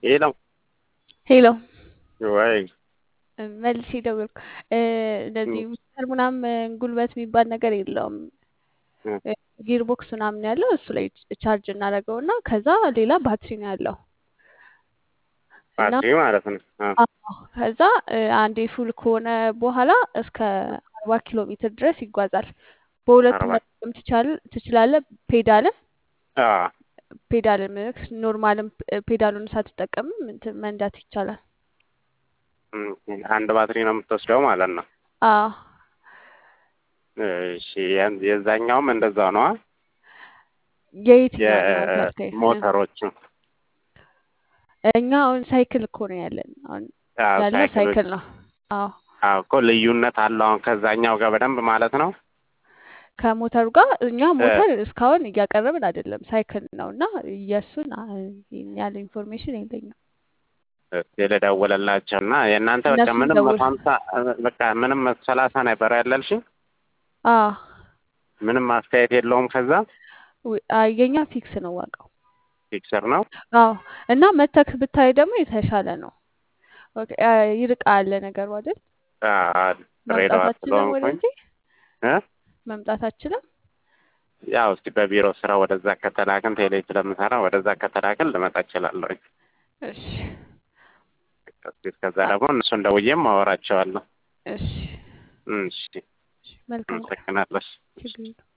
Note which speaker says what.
Speaker 1: ሄሎ
Speaker 2: ሄሎ
Speaker 1: ወይ
Speaker 2: መልሼ ደወልኩ። እንደዚህ ሚስተር ምናምን ጉልበት የሚባል ነገር የለውም። ጊርቦክስ ምናምን ያለው እሱ ላይ ቻርጅ እናደርገው እና ከዛ ሌላ ባትሪ ነው ያለው እና
Speaker 1: ባትሪ ማለት ነው። አ፣
Speaker 2: አዎ፣ ከዛ አንዴ ፉል ከሆነ በኋላ እስከ አርባ ኪሎ ሜትር ድረስ ይጓዛል። በሁለቱም
Speaker 1: አርባ
Speaker 2: መጠቀም ትቻል- ትችላለህ። ፔዳልም
Speaker 1: አ፣
Speaker 2: ፔዳልም ኖርማልም ፔዳሉን ሳትጠቀምም እንትን መንዳት ይቻላል።
Speaker 1: እም፣ አንድ ባትሪ ነው የምትወስደው ማለት ነው።
Speaker 2: አዎ
Speaker 1: እሺ ያን- የዛኛውም እንደዛው ነዋ።
Speaker 2: የየትኛው ነው ፓርቴ?
Speaker 1: የሞተሮቹ
Speaker 2: እኛ አሁን ሳይክል እኮ ነው ያለን። አሁን
Speaker 1: አዎ፣
Speaker 2: ያለው
Speaker 1: ሳይክሎች
Speaker 2: ሳይክል ነው። አዎ
Speaker 1: አዎ እኮ ልዩነት አለው አሁን ከዛኛው ጋር በደንብ ማለት ነው።
Speaker 2: ከሞተሩ ጋር እኛ ሞተር እስካሁን እያቀረብን አይደለም፣ ሳይክል ነው እና የእሱን አ- ይሄን ያለ ኢንፎርሜሽን የለኝም።
Speaker 1: እስኪ ልደውልላቸው እና የእናንተ በቃ
Speaker 2: እነሱን
Speaker 1: ምንም
Speaker 2: ደውል።
Speaker 1: መቶ ሀምሳ በቃ ምንም ሰላሳ ነበር ያለልሽኝ
Speaker 2: አዎ
Speaker 1: ምንም አስተያየት የለውም። ከዛ
Speaker 2: ዊ- አ- የኛ ፊክስ ነው ዋጋው።
Speaker 1: ፊክሰር ነው።
Speaker 2: አዎ እና መተክ ብታይ ደግሞ የተሻለ ነው። ኦኬ፣ አ፣ ይርቃል ነገሩ አይደል?
Speaker 1: አዎ፣ ድሬዳዋ
Speaker 2: መምጣታችንም
Speaker 1: ስለሆንኩኝ
Speaker 2: ወደዚህ
Speaker 1: እ
Speaker 2: መምጣታችንም
Speaker 1: ያው እስቲ በቢሮ ስራ ወደዛ ከተላክን ቴሌ ስለምሰራ ወደዛ ከተላክን ልመጣ እችላለሁ።
Speaker 2: እሺ
Speaker 1: እስኪ እስከዛ ደግሞ እነሱን ደውዬም አወራቸዋለሁ።
Speaker 2: እሺ
Speaker 1: እሺ
Speaker 2: እሺ፣ መልካም ቀን።
Speaker 1: አመሰግናለሁ።
Speaker 2: ችግር የለውም።